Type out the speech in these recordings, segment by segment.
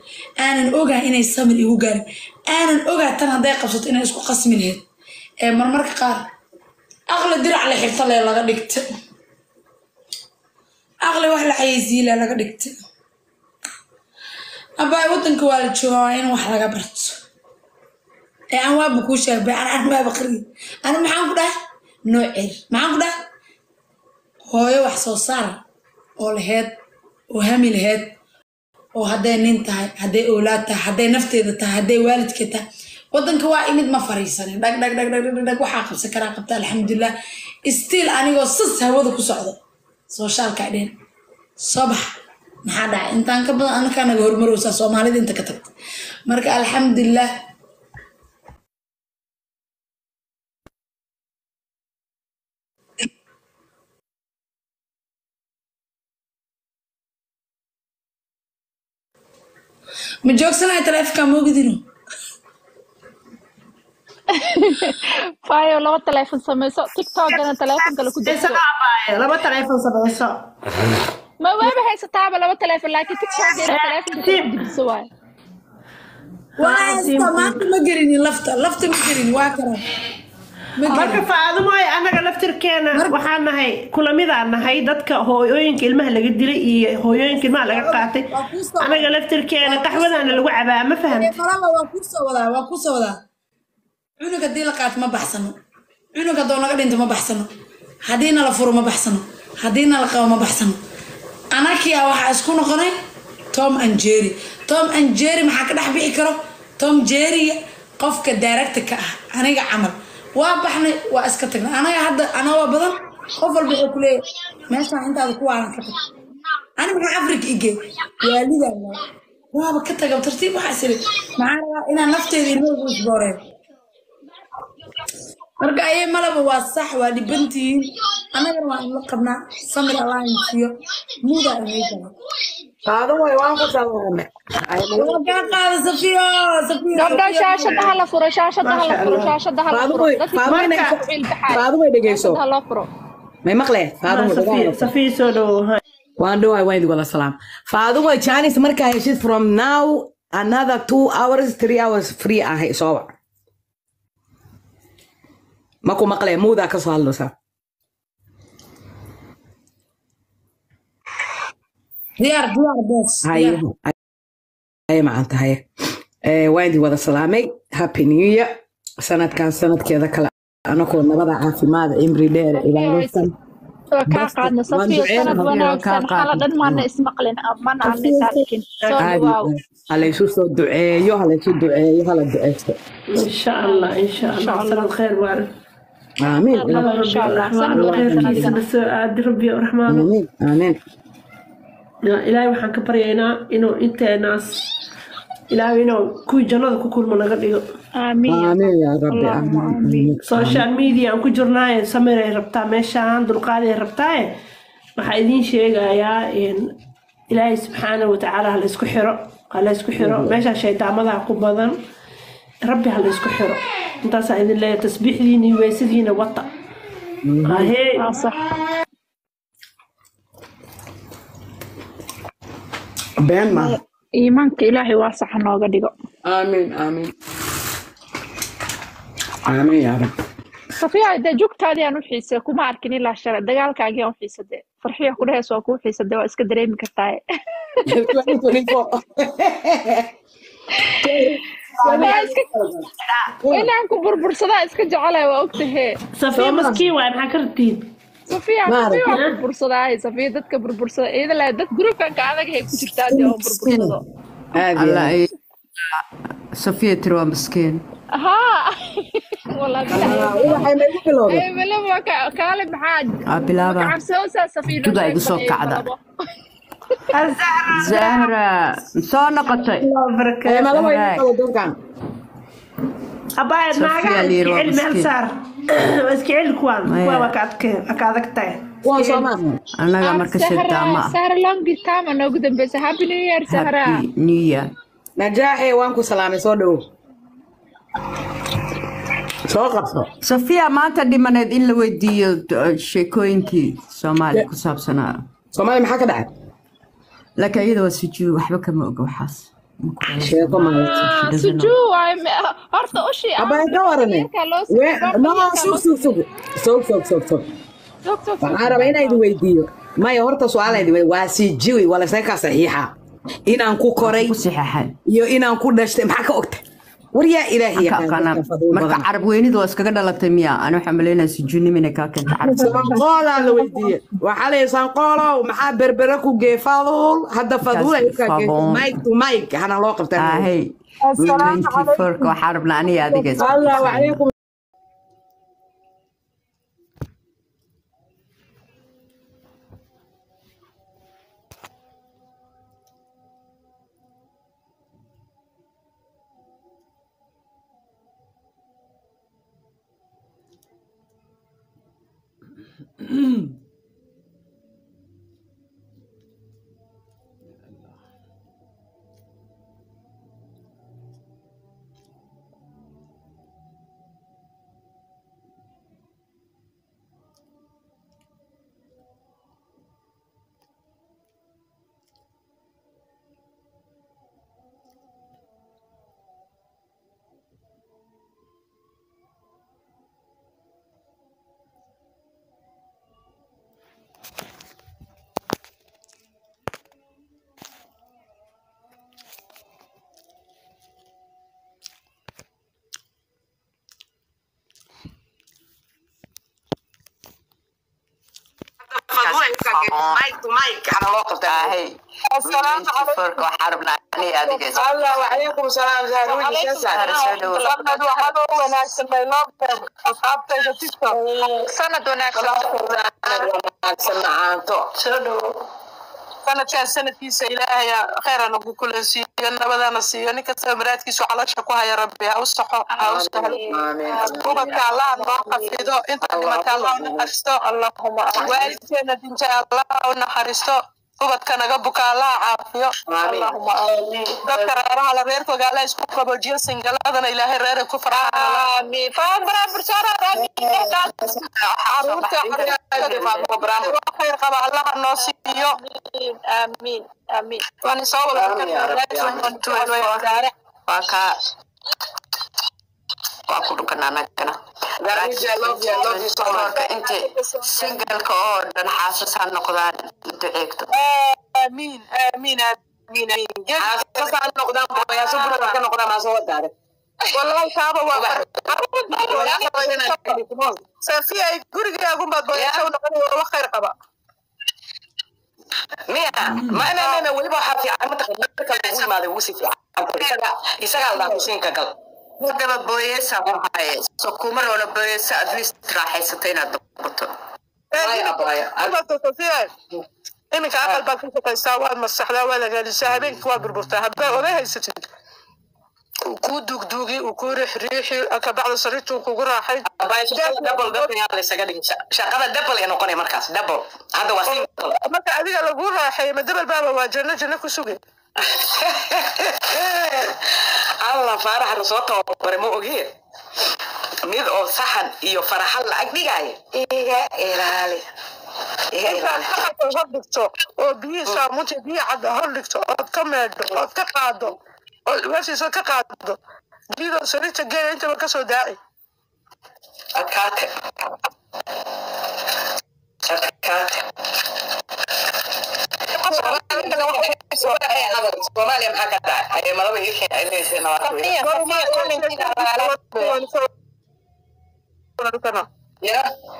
aanan ogaa inay samir igu gaarin aanan ogaa tan hadday qabsato inay isku qasmi lahayd ee marmarka qaar aqli dirac la xirta lee laga dhigta aqli wax la xayeysiile laga dhigta abaay wadanka waa la joogaa waa in wax laga barto ee aan waaba kuu sheegay an an waaba qari ani maxaan ku dhahay nooceer maxaan ku dhahay hooyo wax soo saar oo laheyd oo hami laheyd oo hadday nin tahay hadday oolaad tahay hadday nafteeda tahay hadday waalidka tahay wadanka waa imid ma fariisanin dhag dhag dhag dhag dhag dhag waxaa qabsan karaa qabta alxamdulilah stiil anigoo sas hawada ku socdo soshaalka dheen soo bax maxaa dhacay intaan ka badan anakaa naga hormarowsaa soomaalida inta ka tagta marka alxamdulilah ma joogsanaya taleefonka moogidino fayo laba taleefon sameyso tiktokana taleefon kale ku Hayso darso abaaye, laba taleefon samayso ma waaba haysataaba laba taleefon laakiin tiktokana taleefonka kale ku dirso waayo waa haysta maanta ma gelinin lafta lafta ma gelinin waa karan ma marka gelin faadumoy anaga laftirkeena waxaan nahay kulamidaan nahay dadka hooyooyinka ilmaha laga dilay iyo hooyooyinka ilmaha laga qaatay anaga laftirkeena qaxwadaana lagu cabaa ma fahamta malaba waa kusoo wadaa waa kusoo wadaa cunug haddii la qaato ma baxsano cunug haddoo naga dhinto ma baxsano haddii nala furo ma baxsano haddii nala qabo ma baxsano anakia waxaa isku noqonay tom and jerry tom and jerry maxaa ka dhex bixi karo tom jerryga qofka daaragta ka ah aniga camal waa baxnay waa iska tagnay anaga hadda anagoo badan qof walba wuxuu ku leeyahay meeshaan intaada ku waalan ka tag ani maxaa afrika igee waalidaa waay waaba ka taga tartiib waxaa isiri maxaa rabaa inaan nafteeda ilmoogu isbooreen marka ayay malaba waa sax waa dhibantihiin annagana waa inla qabnaa samir allianceiyo muuda inaytala Qaado way waan ku salaamay. waa kaa qaada safiyo safiyo gabdho shaashada hala furo shaashada hala furo shaashada hala Qaado furo way dadka qaado way marka ciil baxay qaado way dhageyso. shaashada hala furo May maqle qaado way dhageyso. safiya soo dhowo Waan dhawaay waan idin wada salaam. Qaado way Chinese markaa heshid from now another two hours three hours free ah soo wac. Ma ku maqle muuda ka soo hadlaysa. diyaar diyaar boos Haye haye macaan tahay. Eh waan idin wada salaamay. Happy New Year. Sanadkan sanadkeeda kale anakoo nabada caafimaad cimri dheer ilaalisan. waa kaa qaadna safiyo duceyn, sanad Safiyo, wanaagsan kaa xala dhan maana ismaqlin mana aan is arkin soo Caadi dhawaaw ah. halaysu soo duceeyo halaysu duceeyo hala duceysto insha allah insha allah sanad khayr waarin aamiin insha allah sanad الله wanaagsan خيرkiisa adigana na soo aadi rabbi raxmaano aamiin aamiin ilaahay waxaan ka baryaynaa inuu inteenaas ilaahay inuu kuwii jannada ku kulmo naga dhigo aamiin aamiin yaa rabbi Allahumma aamiin social media aan ku jirnaaye samiray rabtaa meeshaan dulqaaday rabtaaye waxaa idiin sheegayaa in ilaahay subxaana watacaala ha laysku xiro ha laysku xiro meeshaa shaydaamadaha ku badan rabbi ha laysku xiro intaasaa idin leeyahay tasbiixdiina iyo weysadiina wata ahee waa sax been maaha iimaanka ilaahay waa sax nooga dhigo aamiin aamiin aamiin yaa rabbi safiya dee jugtaadii aan u xiisay kuma arkin ilaa shalay dagaalkaagii aan u xiisade farxiya ku dhaheys waa kuu xiisade waa iska dareemi kartaaye 2024 inaan ku burbursadaa iska jecelay waa ogtahee safiya maskiin waay maxaa ka rabtiin safiya Ma safiya waa aragtid. burbursadaaye safiya dadka burbursada iyada laa dad gruubkan ka adag hay ku jirtaa dee oo burbursado aad iyo الله aad. أي صفية تروى مسكين haa wallahi bilahi waxay nagu bilowday ee malaba ka- kaale maxaa bilaaba. cabsoosaa safiya Juda igu soo kacda. زهرة صار قطعي Ee, malaba igu qabo dadkan abaayad Safiya naagaha liir waa iska celi meel miskiin. saar waa iska celi kuwaan Maya. kuwaa waa ka adke- waa ka adag tahay kuwan soo maaha أنا مركز الدعمة sahra longi time aa noogu dambeysa happy new year sahra هابي نية najaaxee waan ku salaamay soo dhowo soo qabso صفية ما أنت دي من إلا ودي شيكوينكي سومالي كساب سنة soomaali maxaa ka dhacay لك أيضا وسجو وحبك ما أقو حاس sheeko maaragtay Ah, sujuu waay me- horta ushii abay ka warane Marka loo we soo- no marka sug loo sug sug sug sug sug sug Sug, sug, sug. waxaan rabaa inaan idin weydiiyo maya horta su-aal idin weydiiyo waa sii jiwi waa laysaga kaa saxiixa inaan ku koray ku saxeexay iyo inaan ku dhashtay maxaa ka ogta war yaa ilaahi Ka- kana- yaqaan fadul marka badan carab weynida waa iskaga dhalatay miya ani waxaan malaynaya sujuunim inay kaa keenta carab sanqoolaa la weydiiye waxaa la sanqoolow maxaa berbere ku gee fadul hadda fadul ay ka geeto Fadul. mike to mike hana loo qabtaa ahey 24 waxaa rabnaa aniga adiga isku allah qabsano. wacalaykum fadul ay ka geeto mike to mike hana loo qabtaa ahey 24 waxaa rabnaa aniga adiga isku allah wacalaykum salaam zahruji sheesan sanad wanaagsan wanaagsan macaanto sanadkaan sanadkiisa ilaahaya kheyran ugu kulansiiyo nabadana siiyo nin kastaba maraadkiisu calosha ku haya rabbi ha u saxo ha u sahlo ubadka allah noo xafido inta dhimata allah u naxariisto waalidkeena dinta allah u naxariisto ubadka naga buka allah caafiyo dadka reeraha la reerkooga allah isku qaboojiyo singaladana ilaahay reeray ku farxaan caruurta khayr qaba allaha noo siiyo amiin amiin waan soo wada waa kaa waa ku dhukanaa anagana marka inta singalka oo dhan xaasas ha noqdaan duceegto amiin amiin amiin amiin wallahi kaaba waa safiya ay gurigaagunbaad booyasha u noqon wax khayr qaba miya ma inanana weliba waxaa fiican mataqan marka lagu imaaday ugu sii fiican isaga isagaa la dhaha kusiinka gal gaba booyesa ku haye so kuma roona booyesa at least raaxaysata inaad noqoto safiya iminka aqal baad ku shaqaysaa waad masaxdaa waad hagaalisaa habeenkii waad burburtaa haddii oday haysatid uu kuu duugduugi uu kuu riixriixi kabacda sariirtuu kugu raaxay double double yaa la isaga dhigin shaqada double ay noqonay markaas double hadda waa single marka adiga laguu raaxeeyo ma dabal baaba waa janno janno ku suge alla faaraxa lasoo tababaray ma ogee mid oo saxan iyo faraxal lacag dhigaayo iga ilaali iga intaad ilaali saxanka hor dhigto oo biyihii saamuunta biyi cadda hor dhigto ood ka meedho ood ka qaado ood ugaashiisa ka qaado biyadoo sariirta geela intaba kasoo daaci adkaate adkaate soomaaliya maxaa ka dhacay ayay malaba ii keenaysa ya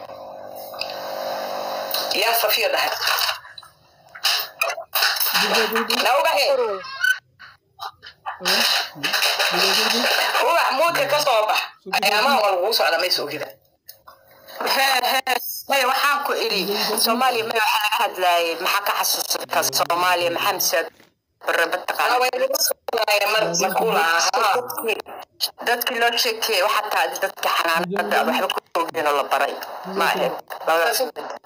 yaa safiya dhahay naubahe ubax muudka ka soo bax ayaamaha waa laguu socda maysa ogida maya waxaan ku iri soomaaliya maya waxaa laga hadlaayay maxaa ka xasuusata soomaaliya maxaa misaad baraba dadkii loo sheekeeyey waxaa taa dadka xanaanada waxba ku ogeyn oo la baray ma ahayd labadaas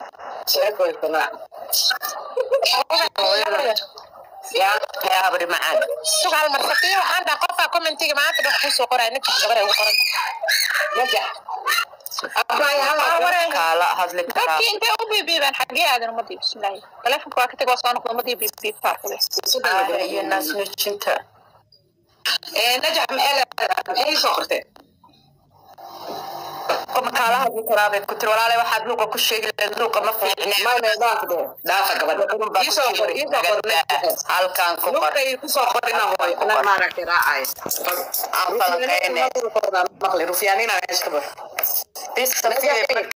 yaa habri macaan sugaal marsafiya waxaan dhaha qofkaa commentiga maanta dhan kusoo qoray ninka gabar ay ugu qoran kaala hadli karaa dadkii intay u biibiibeen xaggee aadan umadii bismillaahi taleefonka waa ka teg waa soo noqda umadii biibiibtaa iyo naas nuujinta najax maxay soo qortay makaalaha karaabed ku tiri walaale waxaad luuqa ku sheegi lahayd luuqa ma fiicne dhaafa gabadha halkan ku qor kusoo qorina hooy maaragtay raacay aan falanqeyne maqli rufyaanina iska bar